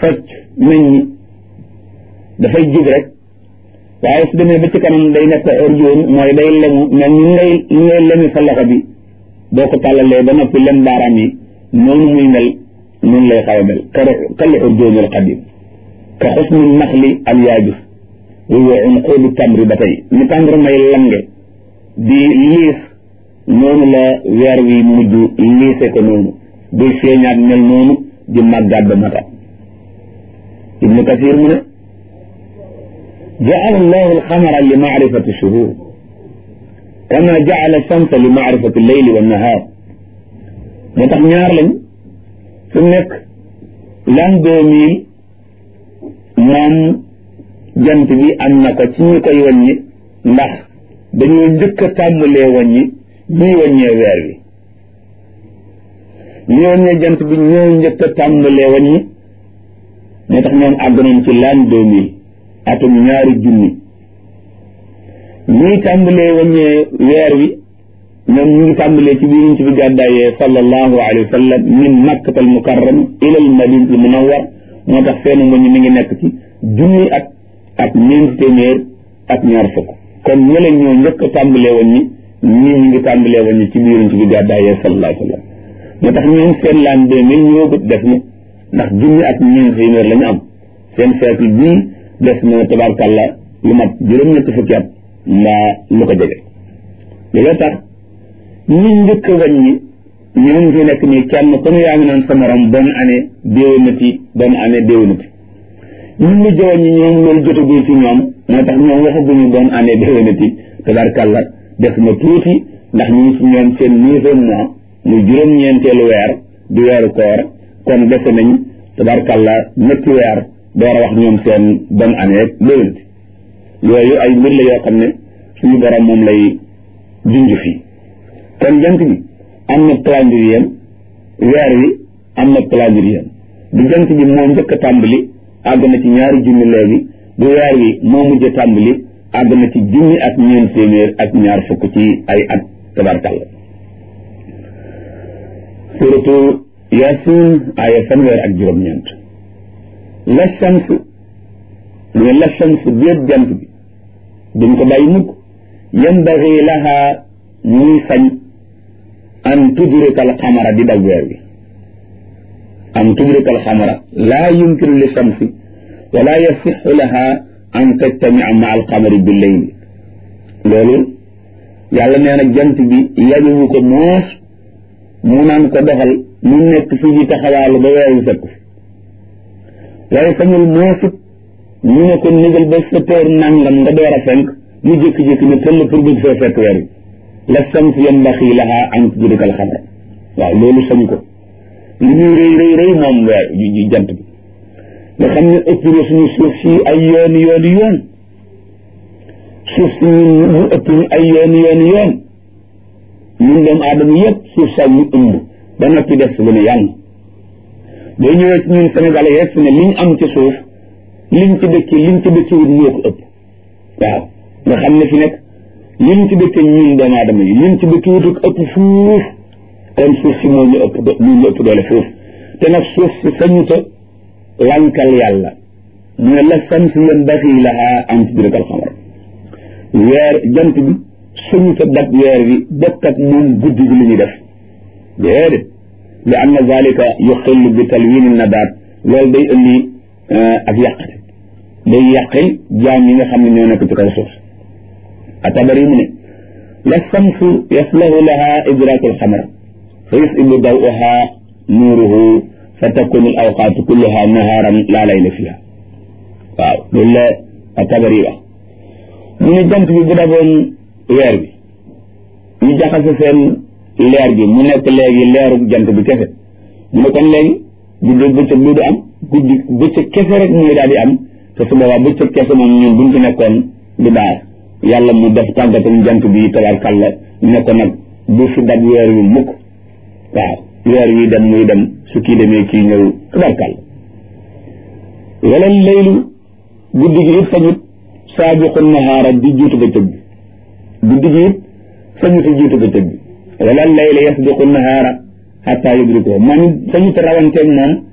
fecc nañ ñi dafay jig rek waaye su demee ba ci kanam day nekk urjuun mooy day lemu mel ni ngay ni ngay lemi sa loxo bi boo ko tàllalee ba noppi lem baaraam yi noonu muy mel noonu lay xaw a mel kal urjuunil qadim ka xusni naxli al yaabis wa unquudu tamri ba tey ni tàngoor may lange di liis noonu la weer wi mujj liise ko noonu buy feeñaat mel noonu di màggaat ba mata ibnu kasir mu ne jaala allahu alxamara li maarifati shuhur kama jaala shamsa li maarifati leyli wa nahaar moo tax ñaar lañ su nekk l'an deux mille moom jant bi am na ko ci ñu koy wàññi ndax dañoo njëkk a tàmbalee wàññi ñuy wàññee weer wi ñi wàññee jant bi ñoo njëkk a tàmbalee wàññi moo tax ñoom àgg nañ ci l'an deux mille atum ñaari junni ñuy tàmbalee wàññee weer wi ñoom ñu ngi tàmbalee ci biir ci bi gàddaayee sallallahu alayhi wa sallam min makkatal mukarram ila al madinatul munawwar moo tax seen wàññi mi ngi nekk ci junni at ak ñeenti téeméer ak ñaar fukk kon ñële ñoo njëkk a tàmbalee woon ñi ñii ñu ngi tàmbalee woon ñi ci biir ci bi gàddaayee sallallahu alayhi wa sallam moo tax ñoom seen laan deux mille ñoo gët def na ndax junni ak ñeenti téeméer la ñu am seen siècle bii def na tabarkàlla lu mat juróom-ñetti fukki at mbaa lu ko jege loolu tax ñi njëkk a wàññi ñoom fi nekk nii kenn ku ne yaa ngi naan sa morom bonne année déwénati bonne année déwénati ñun ñu jowoon ñi ñoom loolu jotagul ci ñoom moo tax ñoom waxaguñu bonne année déwénati tabarkàlla def na tuuti ndax ñu ngi ci ñoom seen neuvième mois muy juróom-ñeenteelu weer di weeru koor kon dese nañ tabarkàlla ñetti weer door a wax ñoom seen bonne année déwénati yooyu ay mbir la yoo xam ne suñu borom moom lay junj fii kon jant bi am na calendrier weer wi am na calendrier bu jant bi moo njëkk a tàmbali àgg na ci ñaari junni léegi bu weer wi moo mujj a tàmbali àgg na ci junni ak ñeent téeméer ak ñaar fukk ci ay at tabarkàlla suratu yasin aya fanweer ak juróom-ñeent la shams mu ne la shams bépp jant bi duñ ko bàyyi mukk yambagi laha muy sañ an tudrika al xamara di daw weer bi an tudrika al xamara laa yumkinu li shamsi wala yasixu laha an tajtamia ma al xamari bi leyli loolu yàlla nee na jant bi yañuwu ko moos mu naan ko doxal mu nekk fii di taxawaalu ba weer wi fekk fi waaye sañul moosit ñu ne ko négal ba sa teer nangam nga door a fenk mu jékki-jékki ne tëll pour bëgg fee fekk weer wi la shams yanbaxi laha an tudrika al xamara waaw loolu sañ ko li muy rëy rëy rëy moom weer yu jant bi nga xam ne ëpp na suñu suuf si ay yoon yoon yoon suuf si ñun mu ëpp ñu ay yoon yoon yoon ñun doomu aadama yëpp suuf saa ñu ëmb ba noppi def lu ne yàlla boo ñëwee ci ñun Sénégalais yëpp ne liñ am ci suuf liñ ci dëkki liñ ci dëkki wut ñoo ko ëpp waaw nga xam ne fi nekk liñ ci dëkki ñun doomu aadama yi liñ ci dëkki wut ak ëpp fuuf kon suuf si moo ñu ëpp moo ñu ëpp doole fuuf te nag suuf si sañuta lankal yàlla mu ne la samsi yanbaghi laha an tudrika al-qamar weer jant bi sañuta dab weer bi bokk ak moom guddi gi li ñuy def déedéet li anna zalika yuxillu bi talwin nabaat loolu day indi ak yàqate day yàqil jaam yi nga xam ne ñoo nekk ci kaw suuf atabari mu ne la samsu yaslahu laha idraku alxamar fa yusibu dawuha nuuruhu fa takunu al awqaatu kulluha naharan laa layla fiha waaw loolu la atabari wax mu ne jant bi bu daboon weer bi ñu jaxase seen leer bi mu nekk léegi leeru jant bi kese mu ne kon léegi guddi bëccëg du du am guddi bëccëg kese rek mooy daal di am te su boobaa bëccëg kese moom ñun buñ ci nekkoon du baax yàlla mu def tàggatam jant bi tabarkàlla ne ko nag bu fi dab weer wi mukk waaw weer wi dem muy dem su kii demee kii ñëw tabarkàlla wala laylu guddi gi it sañut saabiqu nahaara di jiitu bëccëg bi guddi gi it sañut a jiitu bëccëg bi wala layla yasbiqu nahaara xataa yudrikuhu man sañut rawanteeg moom